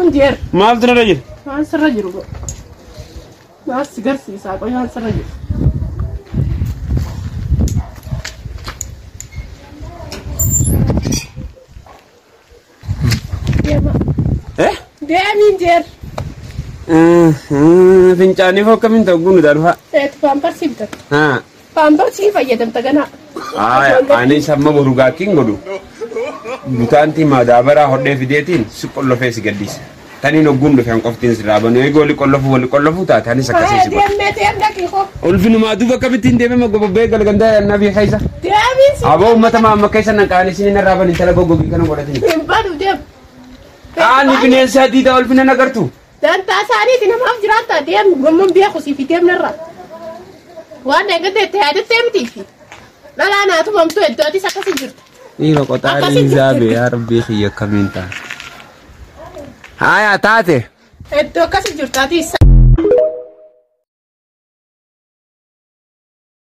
jeer Maaltu narra jira? waan sirra jiru go waan si garsiisaa qoy waan sirra jiru deema Eh? deemiin jeer Fincaaniif akkamiin ta'u gunu darbaa? eetu paamparsi bitata Haa. paamparsii fayyadamta ganaa Aya, ani samma boru gaakkiin godhu. Butaanti madaabaraa hodhee fideetiin si qollofee si gaddisa. Taniin hogguun dhufe hanqoftiin sirraa banu. Eegi wali qollofu wali qollofu taate anis akkasii si godha. deemee ta'e dhaqii koo Ulfinumaa duuba akkamittiin deemee maggobobbee galgandaa yaannaa fi keessa. deemiin si Aboo uummata maamma keessa naqaan isin irraa bani tala goggogii kana godhatin. hin badu deem Qaani bineensa adii ta'a ulfina nagartu. dantaa isaaniiti namaaf jiraata deem gommuun beeku siifi deemnarra waan eeggate itti yaadattee mitiifi dhalaa naatu mamtu iddootis akkasii jirta Dhiira Akkasitti qoxaarii zaabe yaa rabbii kiyya akkamiin ta'a. Haya taate. iddoo akkasii jirtaati